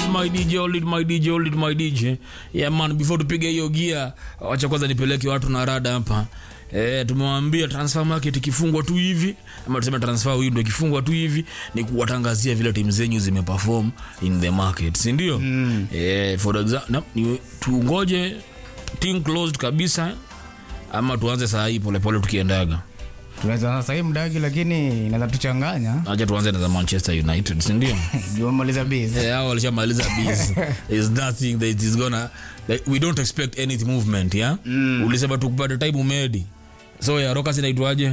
my DJ, hold it my DJ, hold it my DJ. Yeah man, before tupige hiyo gia, wacha kwanza nipeleke watu na rada hapa. Eh, tumewambia transfer market ikifungwa tu hivi ama tuseme transfer window ikifungwa tu hivi ni kuwatangazia vile timu zenyu zimeperform in the market, si ndio? Mm. Eh, for example, no, ni tungoje team closed kabisa ama tuanze saa hii polepole tukiendaga. tunaweza sasa hii mdagi lakini inaweza tuchanganya Acha tuanze na za Manchester United, si ndio? jumaliza base Eh, hao walishamaliza biz is nothing that is gonna like, we don't expect any movement yeah mm. ulisema tukupata time umedi so ya roka sinaitwaje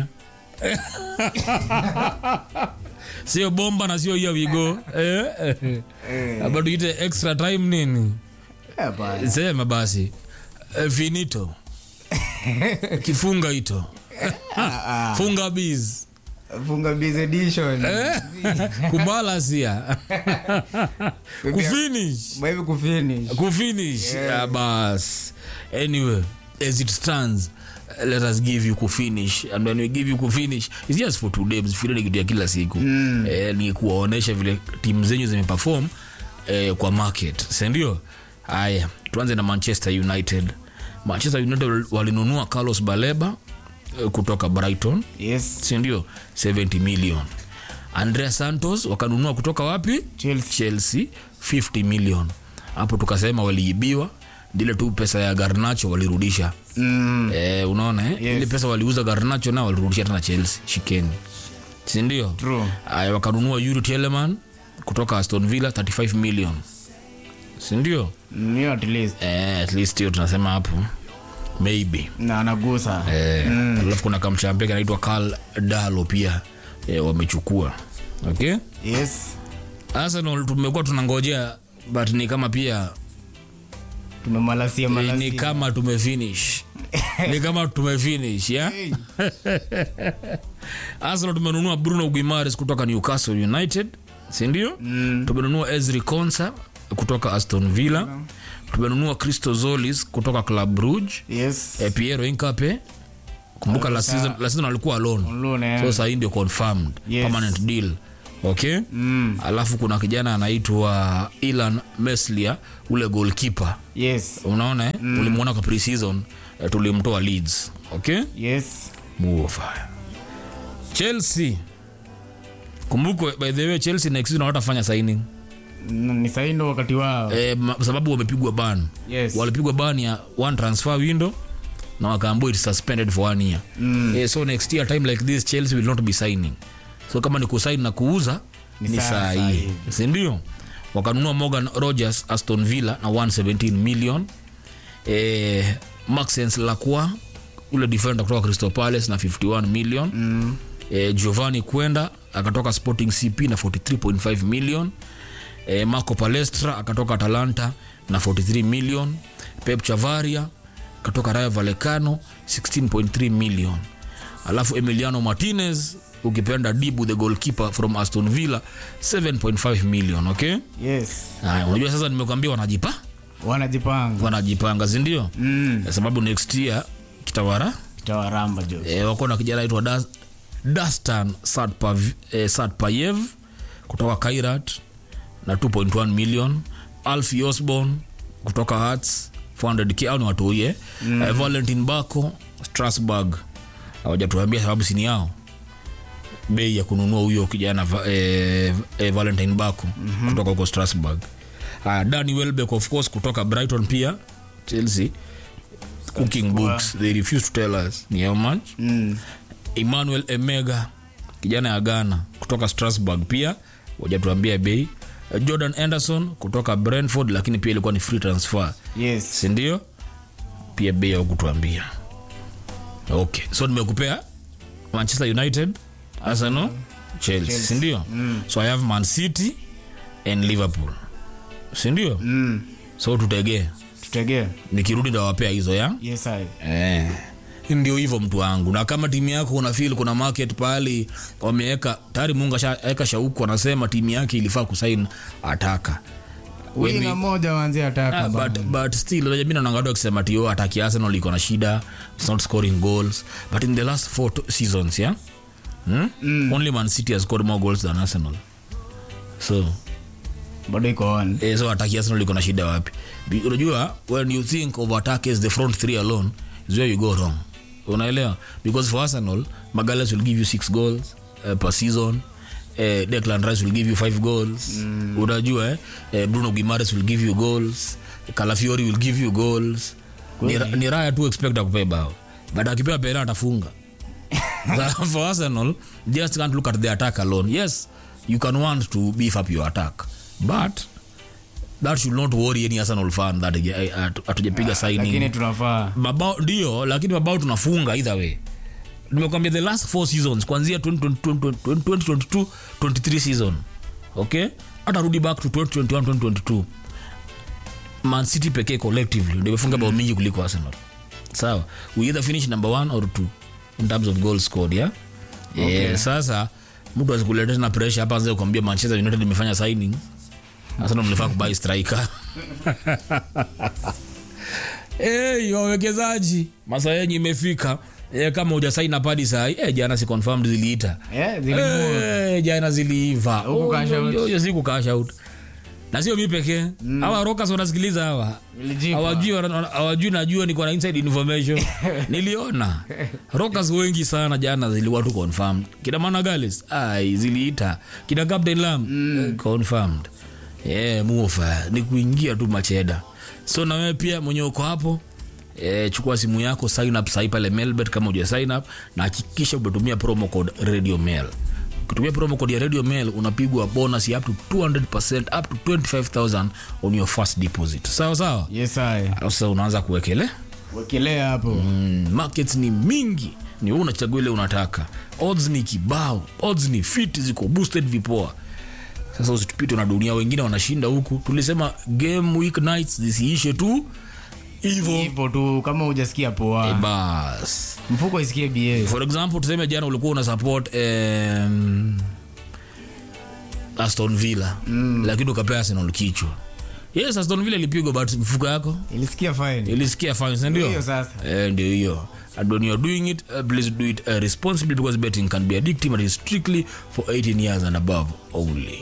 sio bomba na sio hiyo wigo eh, eh. Aba tuite extra time nini Eh, bana. sema basi eh, finito kifunga ito funga biz funga base edition kubalasia kufinish Maybe kufinish kufinish yeah. bas anyway as it stands uh, let us give you kufinish and when we give you kufinish it's just for today msifikirie kitu ya kila siku mm. eh, ni kuwaonesha vile timu zenyu zimeperform eh, kwa market sindio haya tuanze na manchester united manchester united walinunua carlos baleba eh, kutoka brighton yes sindio 70 million andrea santos wakanunua kutoka wapi Chelsea. chelsea 50 million hapo tukasema waliibiwa ndile tu pesa ya garnacho walirudisha mm. eh, unaona eh? Yes. ile pesa waliuza garnacho na walirudisha tena chelsea shikeni sindio True. aya wakanunua yuri teleman kutoka aston villa 35 million sindio Mm, hiyo at least eh, at least hiyo tunasema hapo maybe na anagusa Eh, alafu kuna kamchampe kanaitwa Karl Dalo pia eh, wamechukua okay yes Arsenal tumekuwa tunangojea but ni kama pia tumemalasia eh, ni malasia kama tumefinish ni kama tumefinish yeah? Hey. Arsenal tumenunua Bruno Guimares kutoka Newcastle United sindio mm. tumenunua Ezri Konsa kutoka Aston Villa tumenunua Christo Zolis kutoka Club Brugge yes eh, Piero Incape kumbuka last season, last season alikuwa alone Lune, so sahii ndio confirmed Yes. permanent deal okay mm. alafu kuna kijana anaitwa Ilan Meslia ule goalkeeper yes unaona eh? mm. ulimwona kwa pre-season eh, tulimtoa Leeds okay yes move of fire Chelsea kumbukwe by the way Chelsea next season hawatafanya signing N- ni sahi ndo wakati wao eh, ma- sababu wamepigwa ban yes walipigwa ban ya one transfer window na wakaambua it suspended for one year mm. eh, so next year time like this chelsea will not be signing so kama ni kusaini na kuuza Ni ni saa- saa saa hii hivi. sindio wakanunua morgan rogers aston villa na 117 million eh, maxens lacroix ule defender kutoka crystal palace na 51 million mm. eh, giovanni kwenda akatoka sporting cp na 43.5 million eh, marco palestra akatoka atalanta na 43 million pep chavaria akatoka rayo vallecano 16.3 million alafu emiliano martinez ukipenda dibu the goalkeeper from aston villa 7.5 million okay yes haya unajua sasa nimekwambia wanajipa wanajipanga wanajipanga sindio mm. Kwa sababu next year kitawara kitawaramba jo e, wako na kijana aitwa Das- dastan Satpav- eh, satpayev kutoka kairat na 2.1 million alfi osborn kutoka hats 400k au ni watuie mm. eh, valentin bako strasburg hawajatuambia sababu sini yao bei ya kununua huyo kijana va- eh, eh, valentine bako mm-hmm. kutoka huko strasburg uh, dani welbeck of course kutoka brighton pia chelsea cooking books they refuse to tell us ni how much mm. emmanuel emega kijana ya ghana kutoka strasburg pia wajatuambia bei Eh, jordan anderson kutoka brentford lakini pia ilikuwa ni free transfer yes sindio pia bei hawakutuambia okay so nimekupea manchester united arsenal chelsea, sindio mm. so i have man city and liverpool sindio mm. so tutegee tutegee nikirudi ndawapea hizo ya yes I. Eh, ndio hivyo mtu wangu na kama timu yako una feel kuna market pahali wameweka tayari mungu ashaweka shauku anasema timu yake ilifaa kusain ataka When winga we- moja wanzi ataka Ah, but, but still unajua mimi naona watu wakisema tio ataki arsenal iko na shida it's not scoring goals but in the last four to- seasons yeah hmm? only man city has scored more goals than arsenal so bado iko on eh, so attack ya Arsenal iko na shida wapi Bi- unajua when you think of attack as the front three alone is where you go wrong unaelewa because for Arsenal Magalhaes will give you six goals uh, per season uh, Declan Rice will give you five goals mm. unajua eh? uh, Bruno Guimaraes will give you goals Calafiori will give you goals ni, ra- ni raya tu expect akupee bao but akipewa pena atafunga for Arsenal, just can't look at the attack alone. Yes, you can want to beef up your attack, but that should not worry any Arsenal fan that eh, hatu- hatujapiga lakini signing tunafaa mabao ndio, lakini mabao tunafunga either way. Nimekwambia the last four seasons kuanzia 2022 2022 23 season, okay, hata rudi back to 2021 2022 Man City pekee collectively ndio imefunga bao mingi kuliko Arsenal. Sawa, we either finish number one or two in terms of goals scored, yeah? Okay. Eh, sasa mtu asikuletea tena pressure hapa anze kuambia Manchester United imefanya signing. Arsenal mlifaa kubai striker. Hey, wawekezaji masaa yenyu imefika e, kama uja sign up hadi saa hii e, jana si confirmed ziliita Eh, zilimu- Eh, jana ziliiva Huku Oh, cash hiyo- out. hiyo- hiyo siku cash out na sio mi pekee hawa rokas wanasikiliza hawa Ilijipa. hawajui wana- hawajui najua niko na inside information niliona rokas wengi sana jana ziliwa tu confirmed kina managalis ai ziliita kina captain lam eh, confirmed yeah, mufa ni kuingia tu macheda so na wewe pia mwenye uko hapo E, chukua simu yako sign up sahi pale melbet kama uja sign up na hakikisha umetumia promo code radio mail ukitumia promo code ya radio mail unapigwa bonus ya up to 200% up to 25000 on your first deposit sawa sawa yes I. Alafu sasa unaanza kuwekele wekelea hapo mm, markets ni mingi ni wewe unachagua ile unataka odds ni kibao odds ni fit ziko boosted vipoa sasa usitupite na dunia wengine wanashinda huku tulisema game week nights zisiishe tu hivo hivyo tu kama hujasikia poa bas mfuko isikie ba for example tuseme jana ulikuwa una support um, aston villa mm. lakini ukapea arsenal kichwa yes aston villa ilipigwa but mfuko yako ilisikia fine ilisikia fine si ndio Hiyo sasa. eh, ndio hiyo and when you're doing it uh, please do it uh, responsibly because betting can be addictive and is strictly for 18 years and above only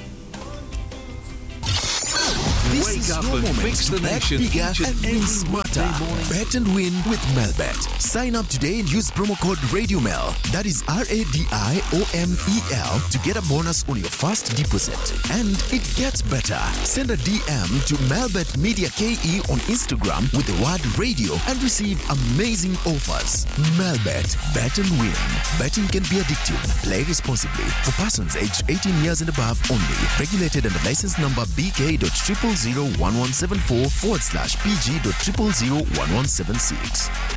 This Wake is up your and moment fix to the bet nation bigger each and and every win smarter. weekday morning. Bet and win with Melbet. Sign up today and use promo code RadioMel. That is R A D I O M E L to get a bonus on your first deposit. And it gets better. Send a DM to Melbet Media KE on Instagram with the word radio and receive amazing offers. Melbet. Bet and win. Betting can be addictive. Play responsibly. For persons aged 18 years and above only. Regulated under license number BK.0001174 forward slash PG.0001176.